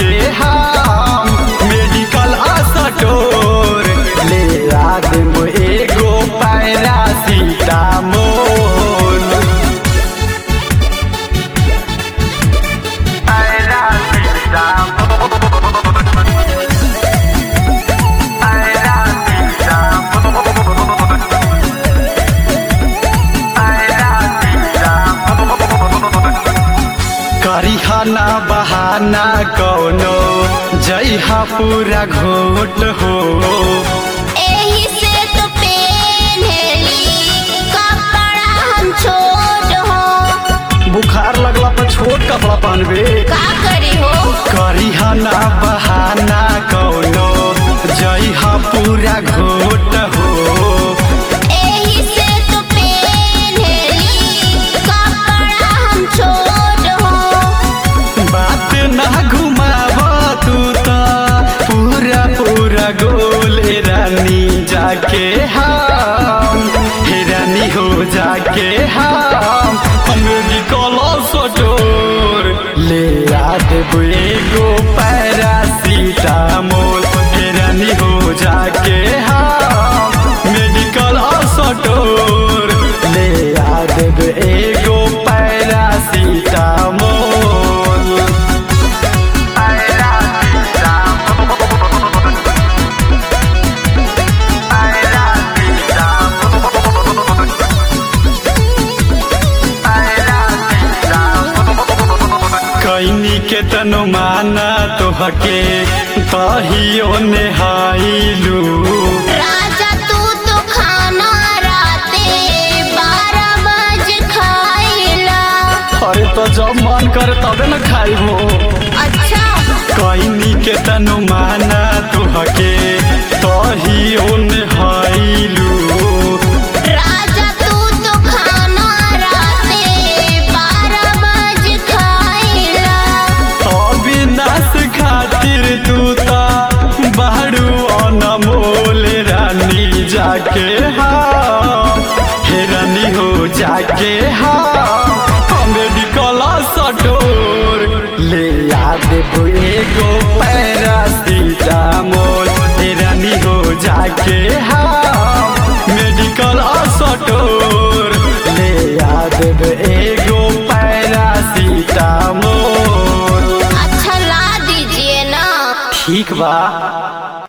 जाके हम medical store ले आ देम एगो पैरासीटामोल करिहना बहाना कौनो जइहा पूरा घोट हो एही से तो पेन्हली कपड़ा हम छोट हो बुखार लगला पर छोट कपड़ा पहनबे का करी हो करिहना बहाना कौनो जइहा पूरा घोट हो एही से तो पेन्हली कपड़ा हम छोट हो बात ना घुमाव तू त पूरा पूरा गोल ए रानी जाके हम हे रानी हो जाके हम मेडिकल स्टोर ले आ देबो एगो पैरासीटामोल हे रानी हो जाके हम मेडिकल स्टोर ले आ देबो एगो पैरासीटामोल कैनी के तनु माना तोहके तहियो नेहाइलू राजा तू तो खाना राते बारह बजे खाइला अरे तो जब मन करे तबे न खाइबो अच्छा कैनी के तनु माना तोहके तहियो नेहाइलू राजा तू तो खाना राते बारह बजे खाइला अविनाश खातिर तू ता बाहरू अनमोल रानी जाके हाँ हे रानी हो जाके हाँ मेडिकल स्टोर ले आ देबो एगो पैरासीटामोल हे रानी हो जाके हाँ मेडिकल स्टोर ले आ देबो एगो पैरासीटामोल अच्छा ला दीजिए ना ठीक बा